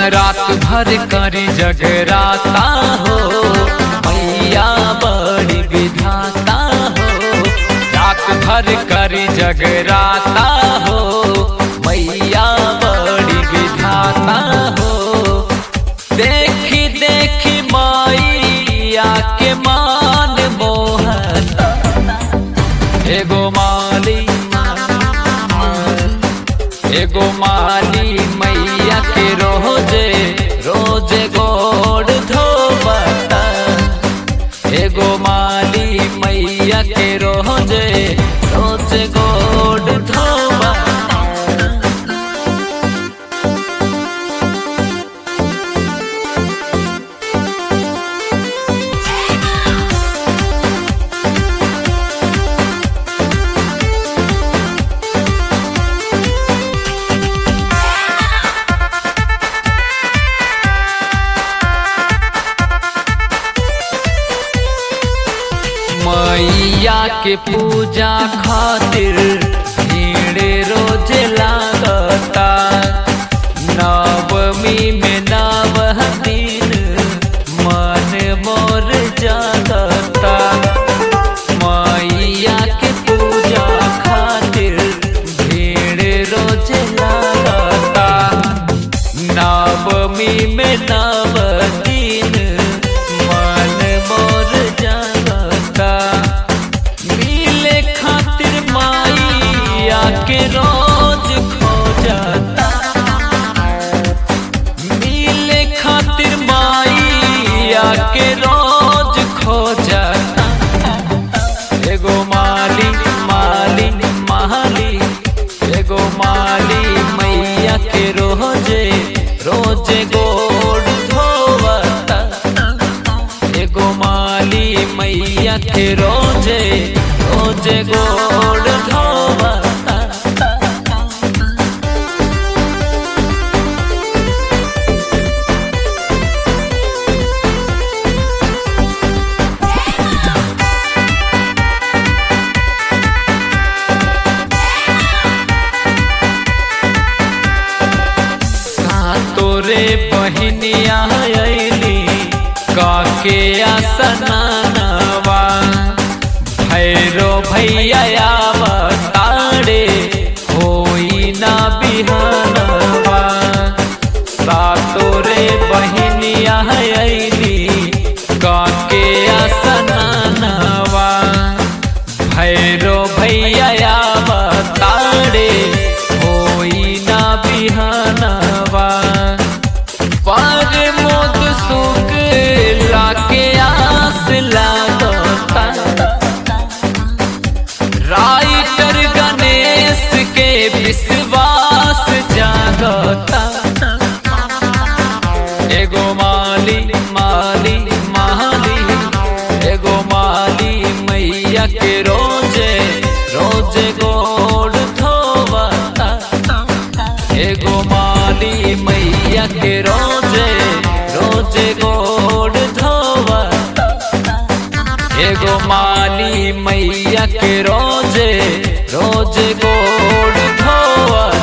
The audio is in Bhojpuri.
रात भर करी जगराता हो मैया बड़ी विधाता हो रात भर करी जगराता हो मैया बड़ी विधाता हो देखी देखी मैया के मान मोहता एगो माली एगो माली मैया के रोजे रोजे गोड़ धोबता एगो माली मैया के रोजे रोजे गोड़ धोबता मैया के पूजा खातिर भीड़ रोज लागता नवमी में नव दिन मन मोर जागता मैया के पूजा खातिर भीड़ रोज लागता नवमी में नव दिन मन मोर जागता मिले खातिर माइया के रोज खोजता मिले खातिर माइया के रोज खोजता एगो माली माली माली एगो माली मैया के रोजे रोजे गोड़ धोवता एगो माली मैया के रोजे रोजे गोड़ धोवता तोरे बहनिया अली काके आसनावा भैरो भैया तारे होई ना बिहानवा सातोरे बहनिया अली काके आसनावा भैरो भैया तारे होई ना बिहानवा पर मोद सुख लाके आस लागता राइटर गणेश के विश्वास जागता एगो माली माली माली एगो माली मैया के रोजे रोजे गोड़ धोवता एगो माली मैया के रोजे रोजे गोड़ धोवता एगो माली मैया के रोजे रोजे गोड़ धोवता